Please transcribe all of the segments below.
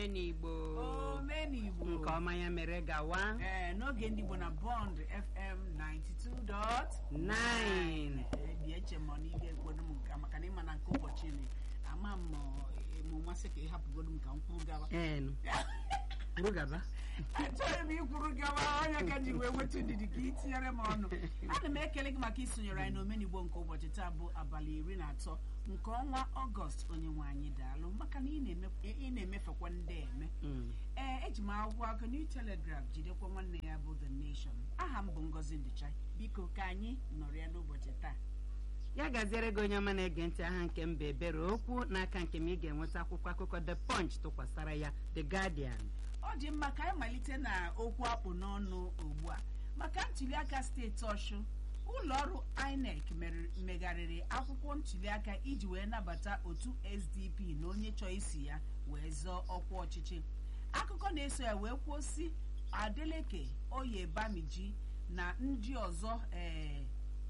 omenigbo omenigbo nke ọma ya mere gawa ee n'oge ndị Igbo na Bond FM 92. 9 Ee, bịa eche m na ị ga-ekwedo m nka maka na ịma na nke ụbọchị ni ama m mụ masị ka ị hapụgodo m ka m kwuru gawa enu kwuru gaba achọghị m ikwuru gawa onye ka ji wee nweta ndidi ka ị tinyere m ọnụ ana m ekele gị maka isonyere anyị n'omenigbo nke ụbọchị taa bụ abalị iri na atọ nke ọnwa ọgọst onye nwe anyị daalụ maka na ị na-eme- ị na-emefekwa ndị eme Mm. ee eji m akwụkwọ akụ New Telegraph jidekwa nwanne ya bụ The Nation aha m bụ Ngozi Ndịcha biko ka anyị nọrọ ya n'ụbọchị taa ya gaziere gị onye ọma na-ege ntị aha nke mba ebere okwu n'aka nke m ị ga-enweta akwụkwọ akụkọ The Punch tụkwasara ya The Guardian ọ dị mma ka anyị malite na okwu akpụ n'ọnụ ugbu a maka ntuliaka steeti ọshụ ụlọ ọrụ INEC mere- megharịrị akwụkwọ ntuliaka iji wee nabata otu SDP na onye chọọ isi ya wee zọọ ọkwa ọchịchị akụkọ na-eso ya wee kwuo si Adeleke Oyebamiji na ndị ọzọ ee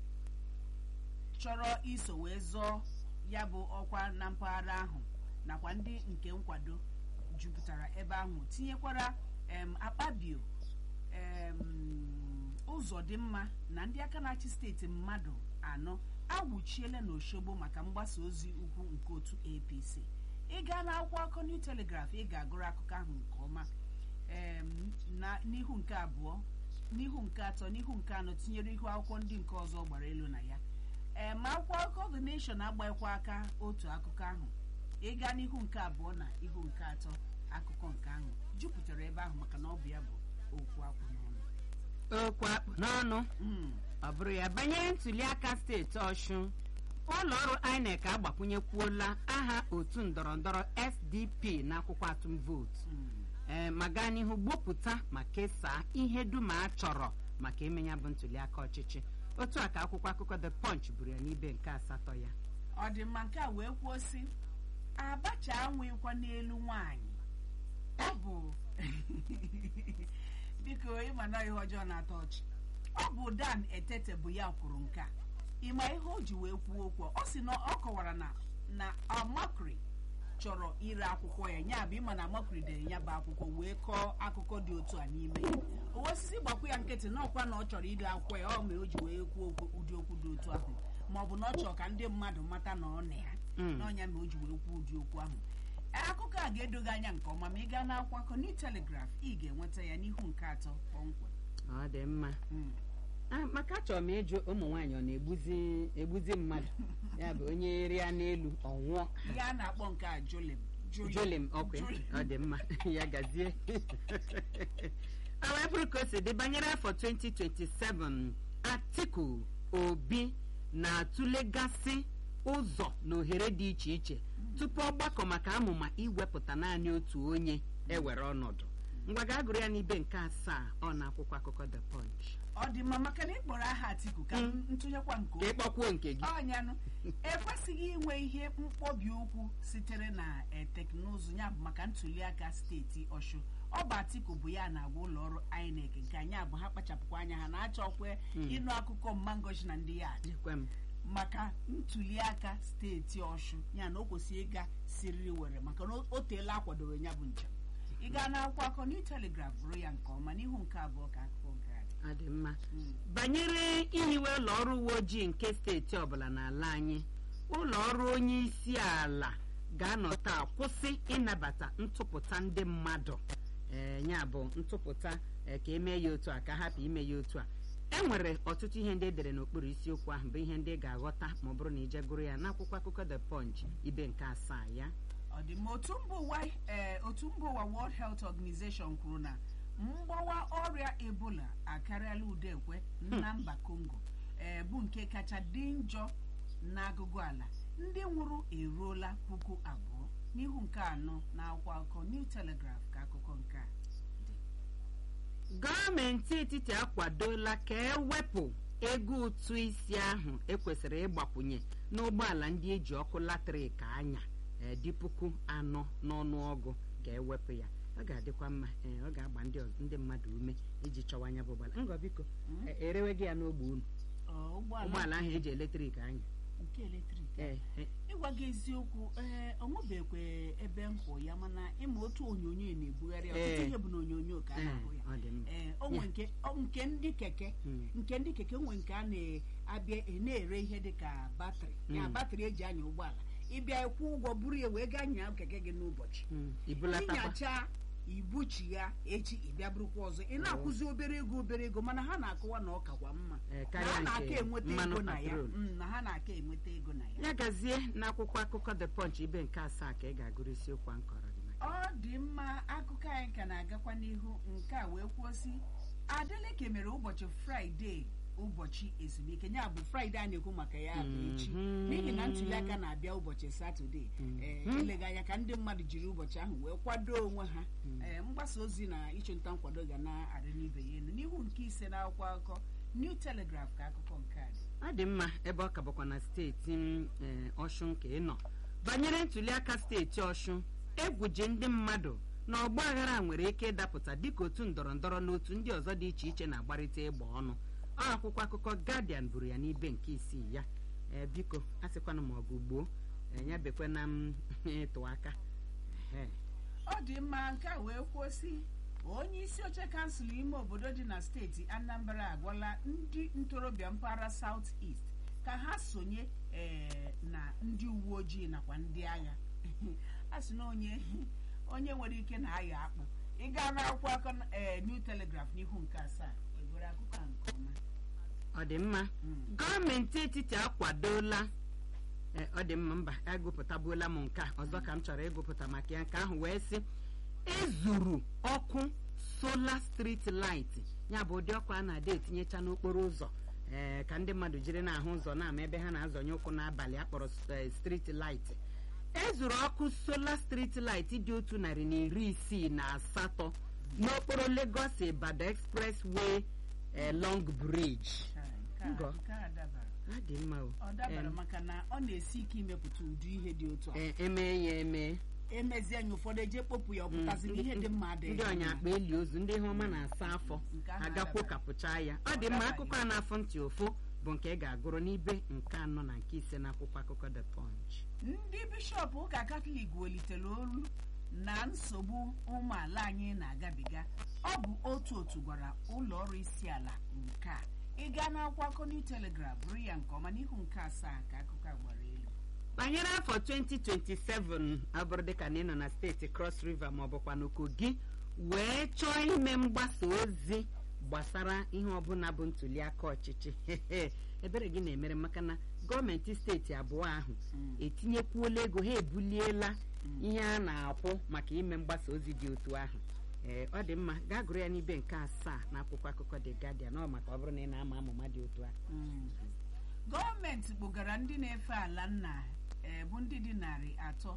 chọrọ iso wee zọọ ya bụ ọkwa na mpaghara ahụ nakwa ndị nke nkwado jupụtara ebe ahụ tinyekwara em, akpabio em, ụzọ dị mma na ndị aka na-achị steeti mmadụ anọ agwụchiela n'Oshogbo maka mgbasa ozi ukwu nke otu APC ị gaa n'akwụkwọ akụkọ New Telegraph ị ga-agụrụ akụkọ ahụ nke ọma em, na n'ihu nke abụọ n'ihu nke atọ n'ihu nke anọ tinyere ihu akwụkwọ ndị nke ọzọ gbara elu na ya ee ma akwụkwọ akụkọ The Nation agbaghịkwa aka otu akụkọ ahụ ịga n'ihu nke abụọ na ihu nke atọ akụkọ nke ahụ jupụtara ebe ahụ maka na ọ bụ ya bụ okwu akwụ n'ọnụ okwu akpụ n'ọnụ Mm. ọ bụrụ ya banyere ntuliaka steeti ọshụ ụlọ ọrụ INEC agbakwunyekwuola aha otu ndọrọndọrọ SDP n'akwụkwọ atụm vootu Mm. ee ma gaa n'ihu gbopụta ma kesaa ihe dum a chọrọ maka ime ya bụ ntuliaka ọchịchị otu a ka akwụkwọ akụkọ The Punch buru ya n'ibe nke asatọ ya ọ dị mma nke a wee kwuo sị abacha anwụghịkwa n'elu nwaanyị ọ bụ biko ịma na ihe ọjọọ na-atọ ọchị ọ bụ Dan Etete bụ ya kwuru nke a ịma ihe o ji wee kwuo okwu a? ọ sị na ọ kọwara na na Amakri chọrọ ire akwụkwọ ya nya bụ ịma na Amakri dere ya bụ akwụkwọ wee kọọ akụkọ dị otu a n'ime ya o osisi gbakwa ya nkịtị na ọkwa na ọ chọrọ ire akwụkwọ ya ọ mere o ji wee kwuo okwu ụdị okwu dị otu ahụ ma ọ bụ na ọ chọrọ ka ndị mmadụ mata na ọ na ya Mm. n'ọnya ma o ji wee kwuo ụdị okwu ahụ akụkọ a ga-edo gị anya nke ọma ma ị gaa n'akwụkwọ akụkọ New Telegraph ị ga-enweta ya n'ihu nke atọ kpọmkwem ọ dị mma Mm. Ah, maka achọrọ m ịjụ ụmụ nwaanyị ọ na-egbuzi egbuzi mmadụ ya bụ onye rịa n'elu ọ nwụọ ihe a na-akpọ nke a jolim jolim ọkwa ya? ọ dị mma ya gazie ọ wee bụrụ ka o si dị banyere afọ 2027 Atiku Obi na-atụlegasị ụzọ na ohere dị iche iche tupu ọgbakọ maka amụma iwepụta naanị otu onye ewere ọnọdụ ngwa gaa gụrụ ya n'ibe nke asaa ọ na akwụkwọ akụkọ The Punch ọ dị mma maka na ị kpọrọ aha Atiku ka Mm. ntụnyekwa nke ka ịkpọkwuo nke gị ọnyanụ ekwesịghị inwe ihe mkpọbi ụkwụ sitere na eh, teknụzụ ya bụ maka ntuliaka steeti ọshụ ọ bụ atiku bụ ya na-agwa ụlọ ọrụ INEC nke anyị abụ ha kpachapụkwa anya ha na-achọkwe ịnụ akụkọ mmangochi na ndị ya adị ekwe m maka ntuliaka steeti ọshụ ya na o kwesịrị ịga siriri were maka na o- o teela akwadoro ya bụ njem ị gaa n'akwụkwọ akụkọ New Telegraph bụrụ ya nke ọma n'ihu nke abụọ ka akụkọ nke a dị. ọ dị mma Mm. banyere ihiwe ụlọ ọrụ uwe ojii nke steeti ọbụla n'ala anyị ụlọ ọrụ onye isi ala ga-anọ taa kwụsị ịnabata ntụpụta ndị mmadụ ee ya bụ ntụpụta ee, ka emee ya otu a ka hapụ ime ya otu a e nwere ọtụtụ ihe ndị edere n'okpuru isiokwu ahụ bụ ihe ndị ị ga-aghọta ma ọ bụrụ na ije gụrụ ya n'akwụkwọ akụkọ The Punch ibe nke asaa ya ọ dị mma otu mba ụwa ee, otu mba ụwa World Health Organization kwuru na mgbawa ọrịa Ebola akarịala udekwe na mba Congo ee, bụ nke kacha dị njọ n'agụgụ ala ndị nwụrụ eruola puku abụọ n'ihu nke anọ na akwụkwọ akụkọ New Telegraph ka akụkọ nke a dị gọọmenti etiti akwadola ka ewepụ ego ụtụ isi ahụ ekwesịrị ịgbakwunye n'ụgbọala ndị eji ọkụ latrik anya ee, dị puku anọ n'ọnụọgụ ka ewepụ ya ọ ga-adịkwa mma ee, ọ ga-agba ndị ọz- ndị mmadụ ume iji chọwa anya bụ ụgbọala ngọ biko e- erewe gị ya n'ogbe unu Ọ, ụgbọala ụgbọala ahụ eji eletrik anya nke eletrik Eh, eh, ịgwa gị eziokwu ee ọ nwebekwe ebe m hụ ya mana ịma otu onyonyo na-ebugharị ọtụtụ Eh. ihe bụ na onyonyo ka a eh, na-ahụ ya ọ dị mma ee o nwe nke o- nke ndị keke Mm. nke ndị keke nwe nke a na-abịa e na-ere ihe dị ka batrị ya Mm. batrị eji anya ụgbọala ịbịa ịkwụ ụgwọ buru ya wee gaa nyaa keke gị n'ụbọchị Mm, ibulatakwa ịnyacha ibuchi ya echi ịbịa bụrụkwa ọzọ ị na-akwụzi obere ego obere ego mana ha na-akọwa na ọ kakwa mma Eh, na karịa ha na-aka nke enweta mmanụ ego na ya patrol. Mm, na ha na-aka enweta ego na ya ya gazie n'akwụkwọ akụkọ the punch ibe nke asaa ka ị ga-agụrụ isiokwu a nkọrọ gị maka ọ dị mma akụkọ anyị ka na-agakwa n'ihu nke a wee kwuo sị adeleke mere ụbọchị fraịde ụbọchị ezumike ya bụ fraịde a na-ekwu maka ya bụ echi Mhm. n'ihi na ntụliaka na-abịa ụbọchị satọde ee Mhm. eleghị anya ka ndị mmadụ jiri ụbọchị ahụ wee kwado onwe ha ee mgbasa ozi na ịchụnta nkwado ga na-arị n'ibe ya elu n'ihu nke ise na akwụkwọ akụkọ new telegraph ka akụkọ nke a dị ọ dị mma ebe ọ ka bụkwa na steeti m, eh, ọshụn ka ị nọ banyere ntụliaka steeti ọshụn egwu ji ndị mmadụ na ọgba aghara nwere ike ịdapụta dịka otu ndọrọ ndọrọ na otu ndị ọzọ dị iche iche na-agbarịta ịgba ọnụ ọ akwụkwọ akụkọ guardian buru ya n'ibe nke isii ya Eh, biko asịkwana m ọgụ gboo eh, ya bekwana m ịtụ aka Ehe. ọ dị mma nke a wee kwuo sị onye isi oche kansụl ime obodo dị na steeti anambra agwala ndị ntorobịa mpaghara south east ka ha sonye ee, na ndị uwe ojii nakwa ndị agha a sị na onye onye nwere ike na-aya akpụ ịga n'akwụkwọ akọ ee, new telegraph n'ihu nke asaa egwere akụkọ a nke ọma ọ dị mma Mm. gọọmenti etiti akwadola Eh, ọ dị mma mba agụpụtabuola m nke a ọzọ ka m chọrọ ịgụpụta maka ya nke ahụ wee sị ezuru ọkụ sola street light ya bụ ụdị ọkụ a na-ada etinyecha n'okporo ụzọ ee ka ndị mmadụ jiri na-ahụ ụzọ na-ama ebe ha na-azọnye ụkwụ n'abalị akpọrọ eh, street light ezuru ọkụ sola street light dị otu narị na iri isii na asatọ n'okporo Lagos Ibadan expressway eh, long bridge Nke a- Ngọ. nke a dabara ọ dị mma o ọ dabara Em, maka na ọ na-esi ike imepụta ụdị ihe dị otu a eh, emee ya eme emezie anya ụfọdụ eje kpopụ ya ọ pụtaziri ihe dị mma adịghị ndị ọnya akpa eli ozu ndị ihe ọma na-asa afọ Nke ahụ agakwo adabaghị. kapụcha ya ọ Ọ dị mma dabaghị. akụkọ a na-afọ ntị ụfụ bụ nke ị ga-agụrụ n'ibe nke anọ na nke ise n'akwụkwọ akụkọ the punch ndị bishọp ụka katọlik welitere olu na nsogbu ụmụala anyị na-agabiga ọ bụ otu otu gwara ụlọ ọrụ isi ala nke a ịga n'akwụkwọ akụkọ New Telegraph bụrụ ya nke ọma n'ihu nke asaa ka akụkọ a gbara elu banyere afọ 2027 abụrụ dịka na ị nọ na steeti cross river ma ọ bụkwa na kogi wee chọọ ime mgbasa ozi gbasara ihe ọbụla bụ ntuliaka ọchịchị ebere gị na-emere maka na gọọmenti steeti abụọ ahụ Mm. etinyekwuola ego ha ebuliela ihe a na-akwụ maka ime mgbasa ozi dị otu ahụ ee ọ dị mma gaa gụrụ ya n'ibe nke asaa na akwụkwọ akụkọ The Guardian ọ maka ọ bụrụ na ị na-ama amụma dị otu ahụ Mm. gọọmenti kpụgara ndị na-efe ala nna ee, bụ ndị dị narị atọ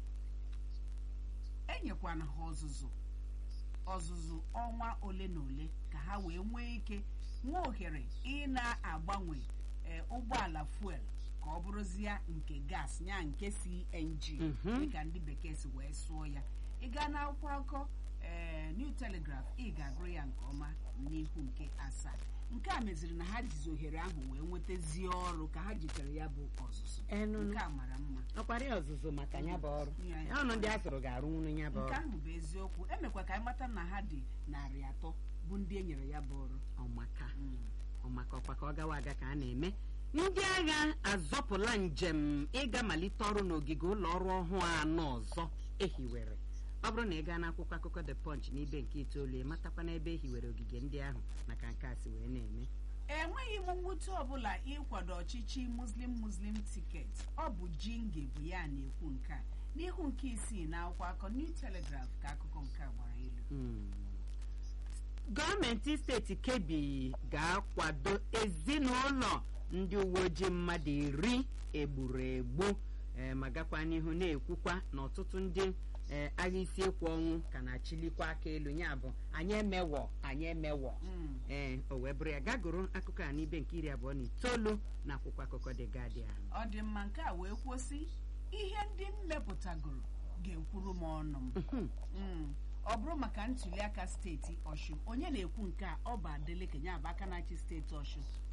enyekwana ha ọzụzụ ọzụzụ ọnwa ole na ole ka ha wee nwee ike nwee ohere ị na-agbanwe ee, ụgbọala fuel ka ọ bụrụzie nke gas ya nke CNG Mhm. dịka ndị bekee si wee sụọ ya ị gaa n'akwụkwọ akụkọ ee New Telegraph ị ga-agụrụ ya nke ọma n'ihu nke asaa nke a meziri na ha jizi ohere ahụ wee nwetazie ọrụ ka ha jitere ya bụ ọzụzụ Enụnụ. nke a mara mma ọkwara ya ọzụzụ maka ya bụ ọrụ Ya, ya. ya ọnụ ndị a sụrụ ga-arụnwuru ya bụ nke ọrụ ahụ bụ eziokwu emekwa ka anyị mata na ha dị narị atọ bụ ndị e nyere ya bụ ọrụ ọmaka Mm. ọmaka ọkwa ka ọ gawa aga ka a na-eme ndị agha azọpụla njem ịga malite ọrụ n'ogige ụlọ ọrụ ọhụụ anọ ọzọ ehiwere ọ bụrụ na ị gaa n'akwụkwọ akụkọ the punch n'ibe nke itoolu ị matakwa n'ebe ehiwere ogige ndị ahụ maka nke a si wee na-eme enweghị m mwute ọbụla ịkwado ọchịchị muslim muslim tiketi ọ bụ jinge bụ ya na-ekwu nke a n'ihu nke isii na akwụkwọ akọ new telegraph ka akụkọ nke a gbara elu Hmm. gọọmenti steeti kebi ga-akwado ezinụlọ ndị uwe ojii mmadụ iri egburu egbu eh, ma gakwa n'ihu na-ekwukwa na ọtụtụ ndị eh, agha isi ekwu ọnwụ ka na-achilikwa aka elu ya bụ anyị emewọ anyị emewọ Mm. ee o wee bụrụ ya gagoro akụkọ a n'ibe nke iri abụọ na itoolu na akwụkwọ akụkọ The Guardian ọ dị mma nke a wee kwụsị ihe ndị m mepụtagoro ga-ekwuru m ọnụ m Mhm. Mm. ọ bụrụ maka ntuliaka steeti ọshụ onye na-ekwu nke a ọ bụ adeleke ya bụ aka na-achị steeti ọshụ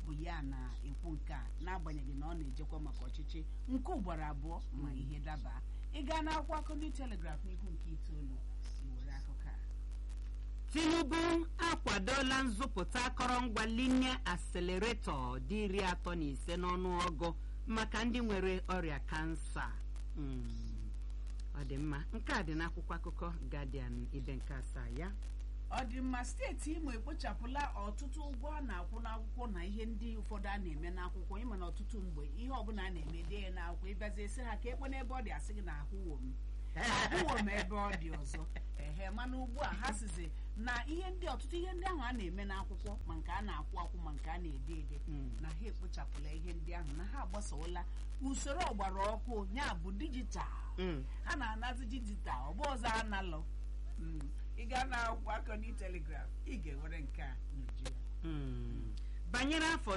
bụ ya na-ekwu nke a n'agbanyeghị na ọ na-ejekwa maka ọchịchị nke ugboro abụọ ma ihe daba ị gaa n'akwụkwọ akụkọ New Telegraph n'ihu nke itoolu iwere akụkọ a tinubu akwadola nzụpụta akọrọngwa linear accelerator dị iri atọ na ise n'ọnụọgụ maka ndị nwere ọrịa kansa Mm, ọ dị mma nke a dị n'akwụkwọ akụkọ guardian ibe nke asaa ya ọdịmma steeti imo ekpochapụla ọtụtụ ụgwọ a na-akwụ n'akwụkwọ na ihe ndị ụfọdụ a na-eme n'akwụkwọ ịma na ọtụtụ mgbe ihe ọbụla a na-eme dee ya n'akwụkwọ ịbịazi esi ha ka ekpe n'ebe ọ dị asị gị na ahụwo m ahụwo m ebe ọ dị ọzọ ehe mana ugbu a ha sizi na ihe ndị ọtụtụ ihe ndị ahụ a na-eme n'akwụkwọ ma nke a na-akwụ akwụ ma nke a na-ede ede Mm. na ha ekpochapụla ihe ndị ahụ na ha agbasola usoro ọgbara ọkụ ya bụ dijital Mm. a na-anazi dijital ọ bụ ọzọ analọ Mm. ị gaa na akwụkwọ akọ ndị telegraf ị ga-ewere nke a n'uju ya Mm. banyere afọ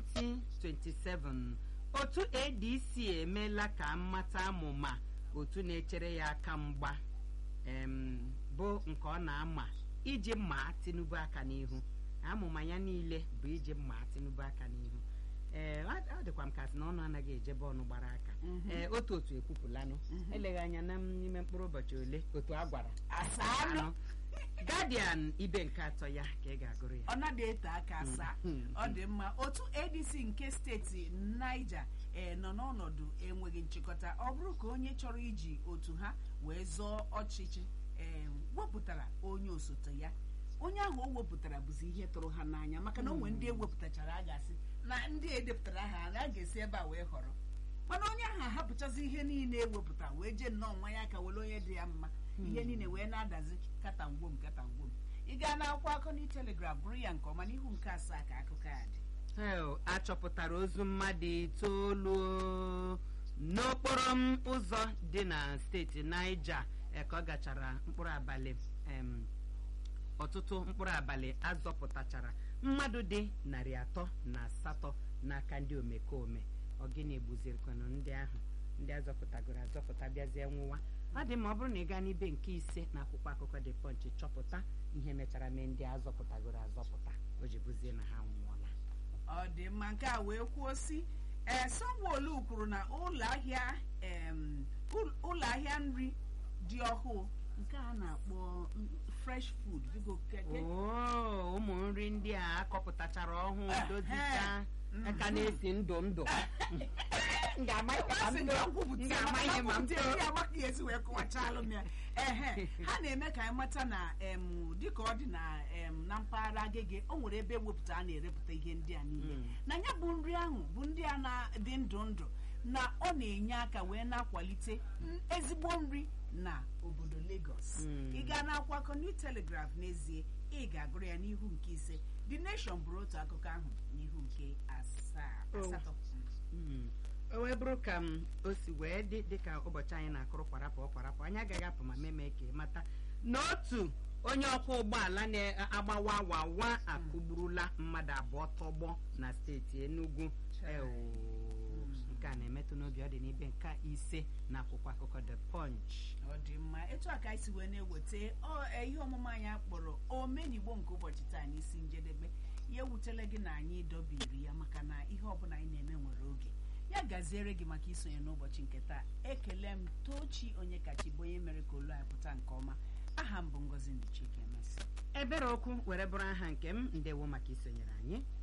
2027 otu adc emeela ka mmata amụma otu na-echere ya aka mgba em, bụ nke ọ na-ama iji maa tinubu aka n'ihu amụma ya niile bụ iji maa tinubu aka n'ihu ee ọ ọ dịkwa m ka sị na ọnụ anaghị ejebe ọnụ gbara aka Mhm. ee otu otu ekwupụlanụ Mhm. eleghị anya na n'ime mkpụrụ ụbọchị ole otu a gwara asaa anọ guardian ibe nke atọ ya ka ị ga-agụrụ ya ọ naghị ete aka asaa Mm. ọ dị mma otu adc nke steeti niger ee nọ n'ọnọdụ enweghị nchịkọta ọ bụrụ ka onye chọrọ iji otu ha wee zọọ ọchịchị ee wepụtara onye osote ya onye ahụ o wepụtara bụzi ihe tụrụ ha n'anya maka na o nwere ndị ewepụtachara a ga-asị na ndị edepụtara ha a ga-esi ebe a wee họrọ mana onye ahụ ahapụchazi ihe niile ewepụta wee jee nnọọ nwa ya ka were onye dị ya mma ihe niile wee na-adazi katangwom katangwom ị gaa n'akwụkwọ akụkọ na telegraf gụrụ ya nke ọma n'ihu nke asaa ka akụkọ a dị hel achọpụtara ozu mmadụ itoolu n'okporo m ụzọ dị na steeti Niger eh, ka ọ gachara mkpụrụ abalị em, ọtụtụ mkpụrụ abalị azọpụtachara mmadụ dị narị atọ na asatọ n'aka ndị omekome ọ gịnị gbuzirikwanụ ndị ahụ ndị azọpụtagoro azọpụta bịazie nwụwa ọ dị ma ọ bụrụ na ị gaa n'ibe nke ise na akwụkwọ akụkọ dị pọnchị chọpụta ihe mechara mee ndị azọpụtagoro azọpụta o ji bụzie na ha nwụọla ọ dị mma nke a wee kwuo si ee sanwo-olu kwuru na ụlọ ahịa em, ụl- ụlọ ahịa nri dị ọhụụ nke a na-akpọ mm, fresh food biko keke Oo, ụmụ nri ndị a akọpụtachara ọhụụ Eh, dozicha eh, aka na-esi ndụ ndụ M ga-ama ihe ma m Asị too. ka M nkwupụta ya, ga-ama maka ihe ma m nkwupụta ya, too. ya amaghị esi wee kọwachalụ m ya ehe ha na-eme ka anyị mata na em, dịka ọ dị na em, na mpaghara agege o nwere ebe ewepụta a na-erepụta ihe ndị a niile Mm. na ya bụ nri ahụ bụ ndị a na-adị ndụ ndụ na ọ na-enye aka wee na-akwalite n- ezigbo nri na obodo Lagos Mm. ị gaa n'akwụkwọ akụkọ New Telegraph n'ezie ị ga-agụrụ ya n'ihu nke ise The Nation bụrụ otu akụkọ ahụ n'ihu nke asaa Oh. asatọ Mm. o wee bụrụ ka m o si wee dị dịka ụbọchị anyị na-akụrụ kwarapụ ọkwarapụ anyị agaghị apụ ma meme ka ị mata na otu onye ọkwọ ụgbọala na-agbawa wawa akụgburula mmadụ abụọ tọgbọ na steeti Enugu Chai. Eo, nke a na-emetụ n'obi ọ dị n'ibe nke ise na akwụkwọ akụkọ The Punch ọ dị mma etu a ka anyị si wee na-eweta ọ- e, ihe ọmụmụ anyị akpọrọ omenigbo nke ụbọchị taa n'isi njedebe ya ewutela gị na anyị dobiri ya maka na ihe ọbụla anyị na-eme nwere oge ya gaziere gị maka isonye n'ụbọchị nke taa ekele m tochi onye kachi bụ onye mere ka olu anyị pụta nke ọma aha m bụ ngozi nduchike masị ebere okwu were bụrụ aha nke m ndewo maka isonyere anyị